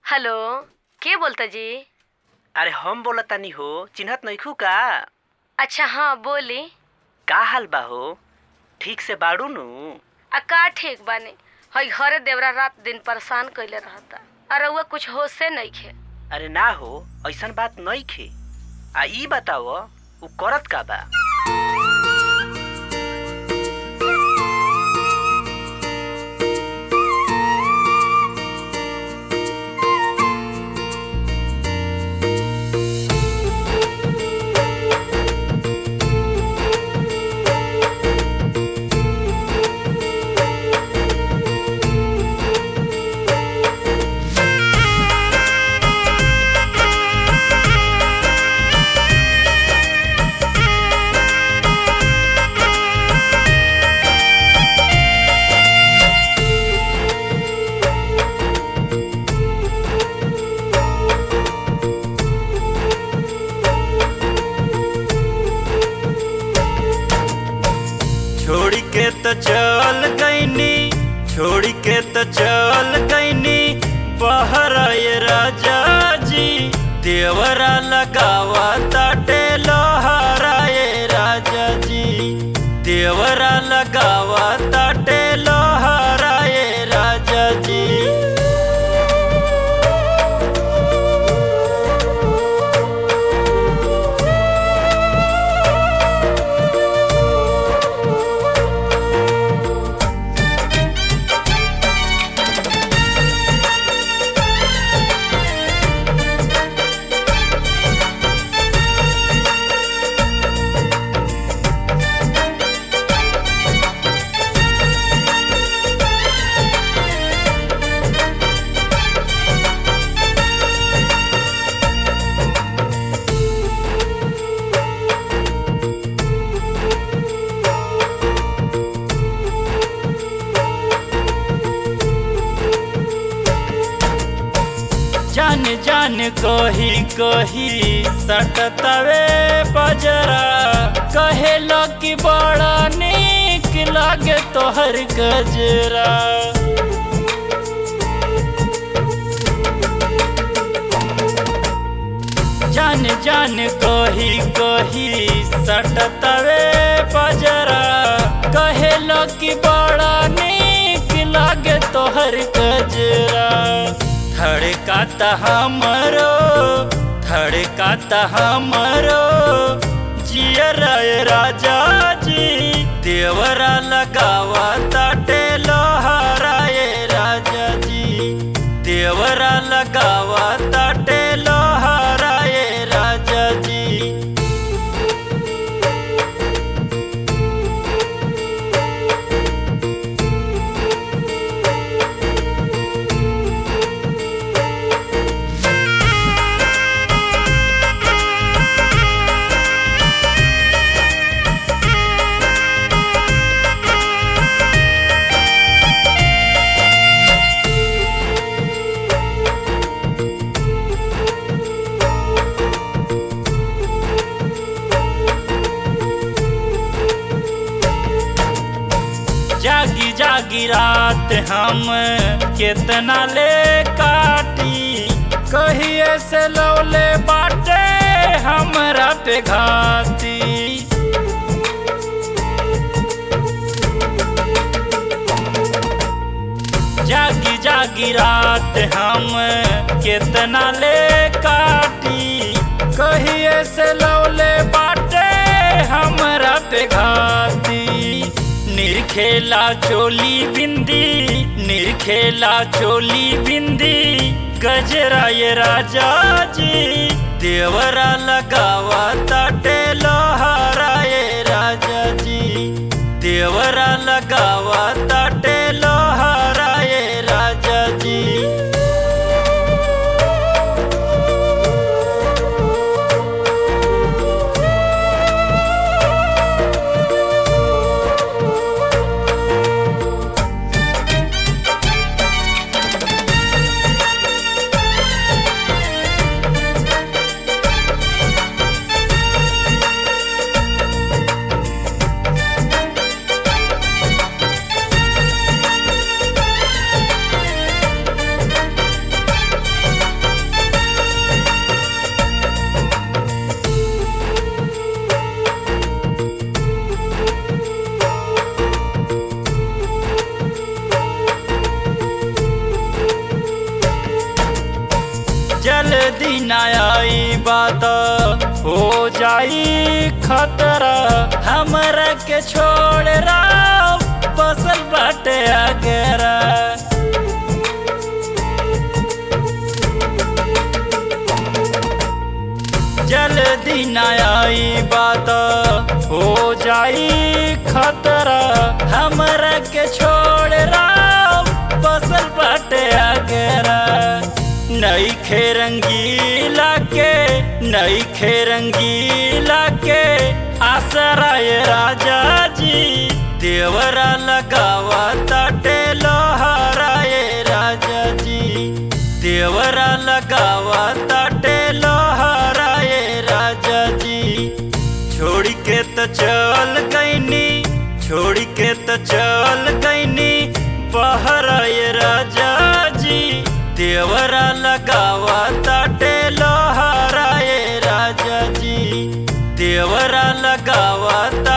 hello के बोलता जी अरे हम बोलतानी हो चिन्हत नइखू का अच्छा हाँ बोली का हाल बा हो ठीक से बाड़ू नु आ का ठीक बानी हई घरे देवरा रात दिन परेशान कइले रहता अरे वो कुछ होशे नइखे अरे ना हो ऐसन बात नइखे आ ई बताओ उ करत का बा छोड़ के तो चल गईनी छोड़ के तो चल गईनी बाहर ये राजा जी देवरा लगावा ताटे लोहारा ये राजा जी देवरा लगावा ताटे लोहारा ये राजा जी जान जान कही कही सटतवे बजरा कहे कि बड़ा नीक लागे तोहर गजरा जान जान कही कही सटतवे बजरा कहे कि बड़ा नीक लागे तोहर गजरा धड़काता हमरो धड़काता हमरो जियर राजा जी देवरा लगावा ताटे लोहारा ये राजा जी देवरा लगावा ताटे लोहारा ये राजा जी जागी जागी रात हम केतना ले काटी कहिए से लौले बाटे हमरा पे घाती जागी जागी रात हम केतना ले काटी कहिए से लौले बाटे हमरा पे घाती निरखेला चोली बिंदी निरखेला चोली बिंदी गजरा ये राजा जी देवरा लगावा ताटे लोहारा ये राजा जी देवरा लगावा ताटे लोहारा ये राजा जी बात हो जाई खतरा हमरा के छोड़ राव बसल बाटे अगरा जल्दी न आई बात हो जाई खतरा हमरा के छोड़ राव बसल बाटे अगरा नई खे रंगीला के नई खे रंगीला के आसराय राजा जी देवरा लगावा ताटे लोहाराय राजा जी देवरा लगावा ताटे लोहाराय राजा जी छोड़ के तो चल गईनी छोड़ के तो चल गईनी बहराय राजा जी देवरा लगावा ताटे लोहाराय राजा जी देवरा लगावा